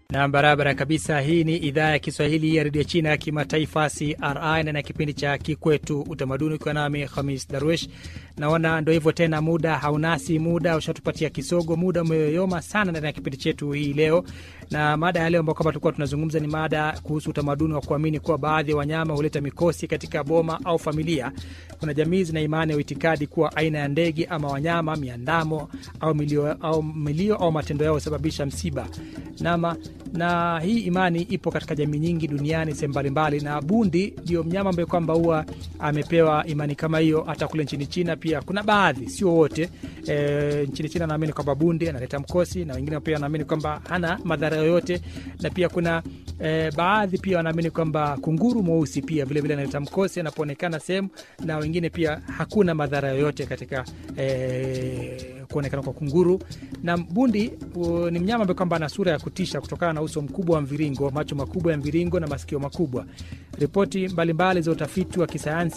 na barabara kabisa. Hii ni idhaa ya Kiswahili ya redio China ya kimataifa CRI na na kipindi cha Kikwetu Utamaduni, ukiwa nami Hamis Darwesh. Naona ndo hivyo tena, muda haunasi, muda ushatupatia kisogo, muda umeyoyoma sana ndani ya kipindi chetu hii leo. Na mada ya leo ambao kwamba tulikuwa tunazungumza ni mada kuhusu utamaduni wa kuamini kuwa baadhi ya wanyama huleta mikosi katika boma au familia. Kuna jamii zina imani au itikadi kuwa aina ya ndege ama wanyama, miandamo au milio au, milio, au matendo yao husababisha msiba nama na hii imani ipo katika jamii nyingi duniani sehemu mbalimbali, na bundi ndio mnyama ambaye kwamba huwa amepewa imani kama hiyo. Hata kule nchini China pia kuna baadhi, sio wote. E, nchini China naamini kwamba bundi analeta mkosi, na wengine pia wanaamini kwamba hana madhara yoyote, na pia kuna e, baadhi pia wanaamini kwamba kunguru mweusi pia vilevile analeta mkosi anapoonekana sehemu, na wengine pia hakuna madhara yoyote katika e, kuonekana kwa kunguru. Na bundi u, ni mnyama ambaye kwamba ana sura ya kutisha kutokana na uso mkubwa wa mviringo, macho makubwa ya mviringo na masikio makubwa. Ripoti mbalimbali za utafiti wa kisayansi